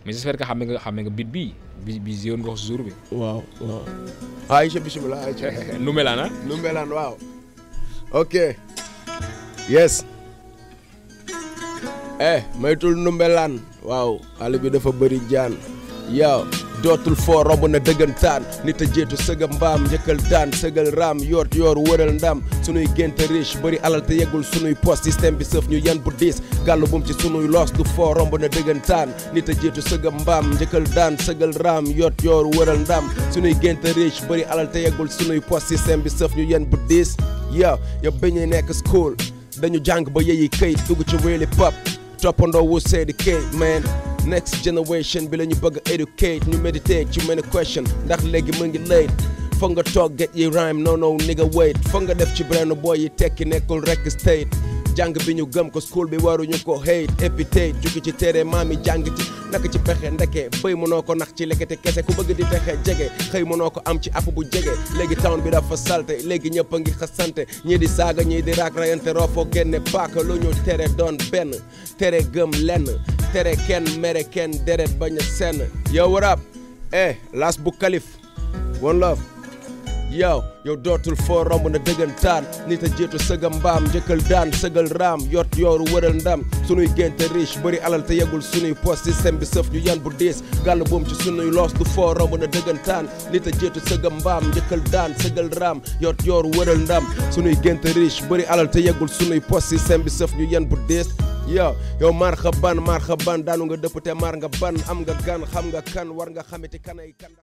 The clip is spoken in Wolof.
mais j'espère que xam nga xam nga bit bii bi bi zéwoon nga ko si jour bi. waaw waaw Aïcha bisimilah Aïcha nu melaan ah. nu melaan waaw ok yes eh maytul numbelaan waaw xale bi dafa bëri jaan yow dootul foo romb na dëggantaan nit a jéetu sëga mbaam njëkkal daan sëgal raam yoot yoor wëral ndam sunuy génte riche bëri alal te yeggul sunuy poste système bi sëf ñu yan bu diis gàllu bum ci sunuy loos du foo romb na dëggantaan nit a jéetu sëga mbaam njëkkal daan sëgal raam yoot yoor wëral ndam sunuy génte riche bëri alal te yeggul sunuy poste système bi sëf ñu yan bu diis yow yow bañuy nekk school dañu jàng ba yeyi këyit dugg ci wéeli pop toppandoo wu seedi këyit man next generation bi la ñu bëgg a educate ñu meditate ci many question ndax léegi mu ngi late foog nga toog get yi rhyme no no nigga wait foog nga def ci brand boy yi tekki nekkul rek state jàng bi ñu gëm ko school bi waruñu ko hate épithète jukki ci téere maam yi jàng ci naka ci pexe ndeke bëy mënoo ko nax ci lekkete kese ku bëgg di texe jege xëy mënoo ko am ci app bu jege léegi town bi dafa salte léegi ñëpp a ngi xasante ñii di saaga ñii di raak rayante roofoo génne paaka lu ñu tere doon benn tere gëm lenn tere kenn mere kenn deret bañ a senn yow warab eh las bu kalif one love yow yow dootul foo romb na dëggantaan nit a jiitu sëga mbaam njëkkal daan sëgal raam yot yooru wëral ndam sunuy génte riche bëri alal te yegul sunuy post système bi sëf ñu yan bu diis gàll buum ci sunuy loos du foo romb na dëggantaan nit a jiitu sëga mbaam njëkkal daan sëgal raam yot yooru wëral ndam sunuy génte riche bëri alal te yegul sunuy post système bi sëf ñu yan bu diis yow yow maar xa ban maar xa ban daanu nga dëpp te maar nga ban am nga gan xam nga kan war nga xamiti kanay kan